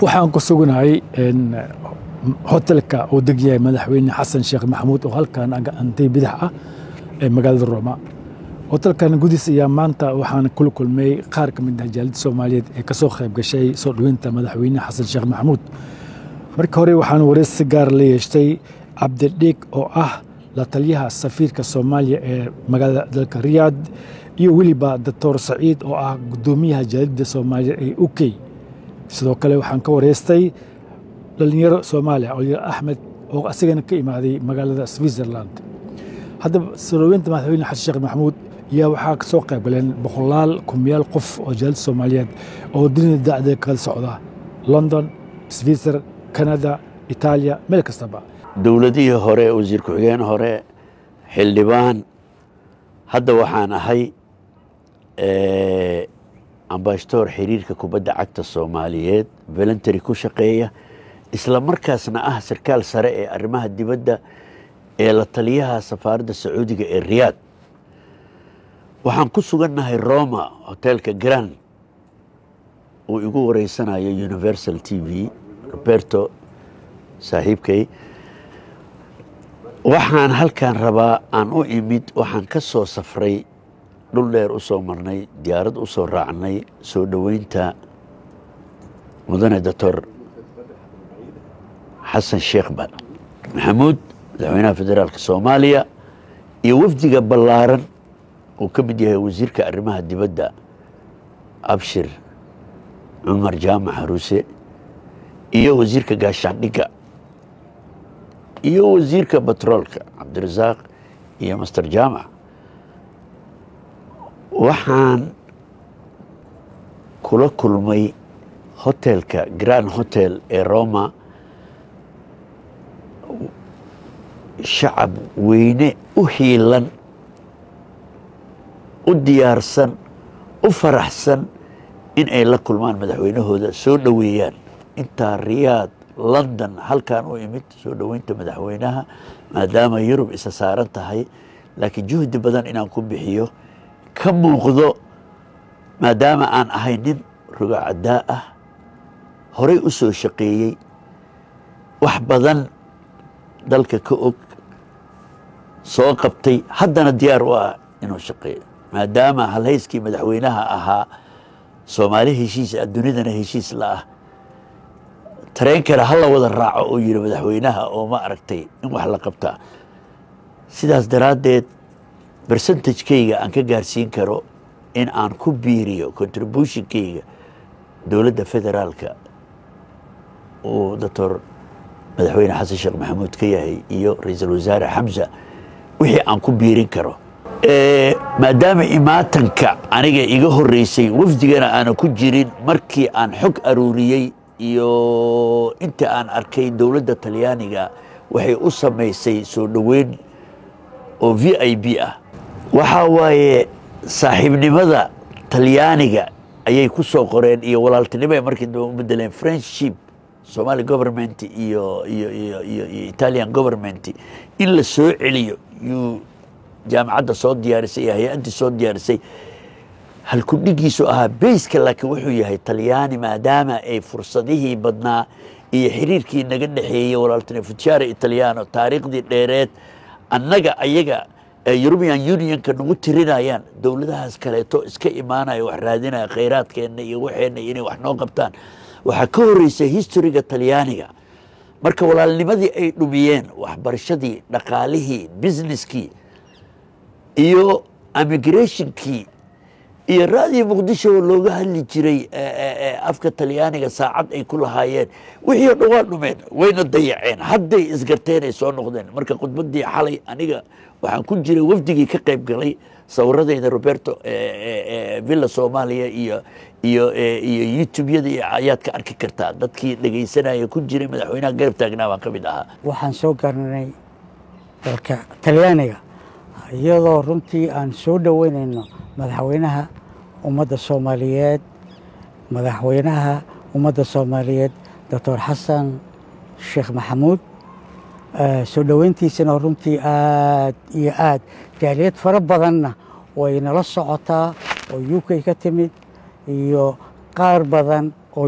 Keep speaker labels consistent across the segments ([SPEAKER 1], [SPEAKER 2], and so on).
[SPEAKER 1] waxaan ku sugnahay hotelka uu degyahay madaxweyne xasan sheekh maxamuud oo halkan antay bidax ah ee magaalada rooma hotelkan gudiis ayaa maanta waxaan kula kulmay qaar ka mid ah jaalida soomaaliyeed ee kasoo qayb gashay soo dhoweynta madaxweyne xasan sheekh maxamuud marka hore waxaan wareys si gaar la yeeshtay cabdidhiig oo ah la taliyaha safiirka soomaaliya ee magaalada dalka riyaad iyo weliba doctor saciid oo ah gudoomiyaha jaalida soomaaliya ee u k sidoo kale waxaan ka wareystay dhalinyaro soomaaliya olyar axmed oo asigana ka imaaday magaalada switzerland haddaba soo dhoweynta madaxweyne xasan sheekh maxamuud ayaa waxaa ka soo qayb galeen boqolaal kumiyaal qof oo jaalida soomaaliyeed oo dunida dacda kala socda london switzer canada itaaliya meel kastaba
[SPEAKER 2] dowladihii hore wasiir ku-xigeen hore xildhibaan hadda waxaan ahay ambashatoor xiriirka kubadda cagta soomaaliyeed voluntary ku shaqeeya isla markaasna ah sarkaal sare ee arrimaha dibadda ee la taliyaha safaaradda sacuudiga ee riyaad waxaan ku sugannahay roma hotelka grand uu igu wareysanayo universal t v roberto saaxiibkay waxaan halkan rabaa aan u imid waxaan ka soo safray dhul dheer u soo marnay diyaarad u soo raacnay soo dhoweynta mudane doctor xasan sheekh maxamuud madaxweynaha federaalka soomaaliya iyo wafdiga ballaaran uu ka mid yahay wasiirka arrimaha dibadda abshir cumar jaamac haruse iyo wasiirka gaashaandhigga iyo wasiirka batroolka cabdirasaaq iyo master jaamac waxaan kula kulmay hotelka grand hotel ee roma shacab weyne u hiilan u diyaarsan u faraxsan in ay la kulmaan madaxweynahooda soo dhoweeyaan intaa riyaad london halkan u imid soo dhoweynta madaxweynaha maadaama yurub isa saaran tahay laakiin juhdi badan inaan ku bixiyo ka muuqdo maadaama aan ahay nin rogacaddaa ah horay u soo shaqeeyey wax badan dalka ka og soo qabtay haddana diyaar u ah inuu shaqeeyo maadaama halhayskii madaxweynaha ahaa soomaali heshiis ah dunidana heshiis la ah tareenkana hala wada raaco oo yiri madaxweynaha oo ma aragtay in wax la qabtaa sidaas daraaddeed bersentajkeyga aan ka gaarsiin karo in aan ku biiriyo contributionkeyga dowladda federaalka uu doctor madaxweyne xasan sheekh maxamuud ka yahay iyo ra-iisul wasaare xamsa wixii aan ku biirin karo maadaama imaatanka aniga iga horeysay wafdigana aana ku jirin markii aan xog aruuriyey iyo inta aan arkay dowladda talyaaniga waxay u samaysay soo dhoweyn oo v i b ah waxaa waaye saaxiibnimada talyaaniga ayay ku soo qoreen iyo walaaltinimo ay markii dambe u bedeleen friendship somali government iyo iyo iyo iyo iyo italian government in la soo celiyo yuu jaamacadda soo diyaarisay iyo hay-addii soo diyaarisay halkudhigiisu ahaa bayska laakiin wuxuu yahay talyaani maadaama ay fursadihii badnaa iyo xiriirkii naga dhexeeyey walaaltinimo futshare italiano taariikhdii dheereed annaga ayaga european unionka nagu tirinayaan dowladahaas kaleeto iska imaanaya wax raadinaya khayraadkeenna iyo waxeenna inay wax noo qabtaan waxaa ka horeysay historyga talyaaniga marka walaalnimadii ay dhumiyeen waxbarashadii dhaqaalihii businesskii iyo immigrationkii iyo raadii muqdisho oo looga hadli jiray afka talyaaniga saacad ay ku lahaayeen wixii o dhan waa dhumeen wayna dayaceen hadday isgarteen ay soo noqdeen marka khudbadii xalay aniga waxaan ku jiray wafdigii ka qayb galay sawiradeyda roberto villa soomaaliya iyo iyo iyo youtubeyada iyo ayaad ka arki kartaa dadkii dhegaysanaya ku jiray madaxweynaha garab taagnaa baan ka mid ahaa
[SPEAKER 3] waxaan soo garanay dalka talyaaniga iyadoo runtii aan soo dhoweynayno madaxweynaha ummadda soomaaliyeed madaxweynaha ummadda soomaaliyeed doctor xasan sheekh maxamuud soo dhoweyntiisana runtii aad iyo aad jaaliyad fara badanna way nala socotaa oo u k ka timid iyo qaar badan oo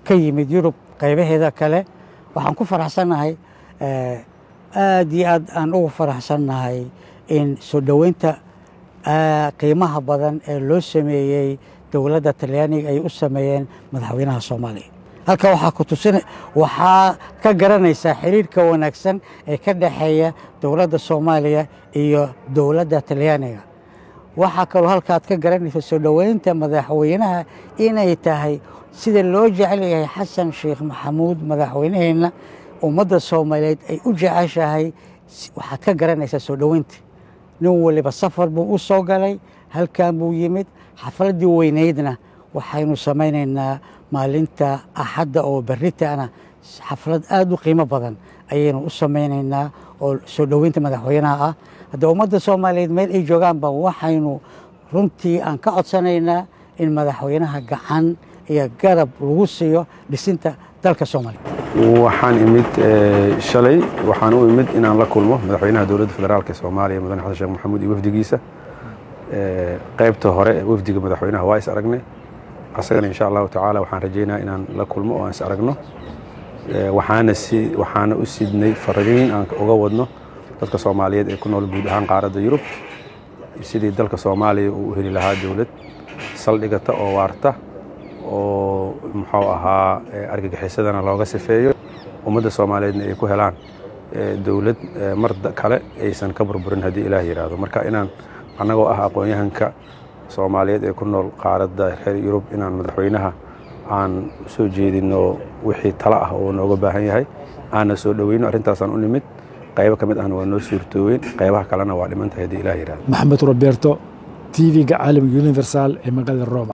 [SPEAKER 3] ka yimid yurub qaybaheeda kale waxaan ku faraxsannahay aad iyo aad aan ugu faraxsannahay in soo dhoweynta qiimaha badan ee loo sameeyey dowladda talyaaniga ay u sameeyeen madaxweynaha soomaaliya halka waxaa ku tusin waxaa ka garanaysaa xiriirka wanaagsan ee ka dhexeeya dowladda soomaaliya iyo dowladda talyaaniga waxaa kaloo halkaad ka garanaysa soo dhoweynta madaxweynaha inay tahay sida loo jecel yahay xasan sheekh maxamuud madaxweynaheenna ummadda soomaaliyeed ay u jeceshahay waxaad ka garanaysaa soo dhoweynta nin waliba safar buu u soo galay halkan buu yimid xafladdii weynaydna waxaynu samaynaynaa maalinta axadda oo berritana xaflad aada u qiimo badan ayaynu u samaynaynaa oo soo dhoweynta madaxweynaha ah hadda ummadda soomaaliyeed meel ay joogaanba waxaynu runtii aan ka codsanaynaa in madaxweynaha gacan iyo garab lagu siiyo dhisinta dalka soomaaliya
[SPEAKER 4] waxaan imid shalay waxaan u imid inaan la kulmo madaxweynaha dowladda federaalk ee soomaaliya mudane xasan sheekh maxamuud iyo wafdigiisa qaybta hore ee wafdiga madaxweynaha waa is aragnay asagana insha allahu tacaala waxaan rajaynaa inaan la kulmo oo aan is aragno waxaana si waxaana u sidnay fariin aan uga wadno dadka soomaaliyeed ee ku nool guud ahaan qaaradda yurub sidii dalka soomaaliya uu u heli lahaa dowlad saldhigata oo waarta oo muxuu ahaa argagixisadana looga sifeeyo ummadda soomaaliyeedna ay ku helaan dowlad mar kale aysan ka burburin haddii ilaah yidhaahdo marka inaan annagoo ah aqoon-yahanka soomaaliyeed ee ku nool qaaradda reer yurub inaan madaxweynaha aan u soo jeedino wixii talo ah oo nooga baahan yahay aanna soo dhoweyno arrintaasaan u nimid qaybo ka mid ahna waa noo suurtooween qaybaha kalena waa dhimantahay haddii ilaah yidhahdo
[SPEAKER 1] maxamed roberto tv-ga caalamiga universal ee magaalada roma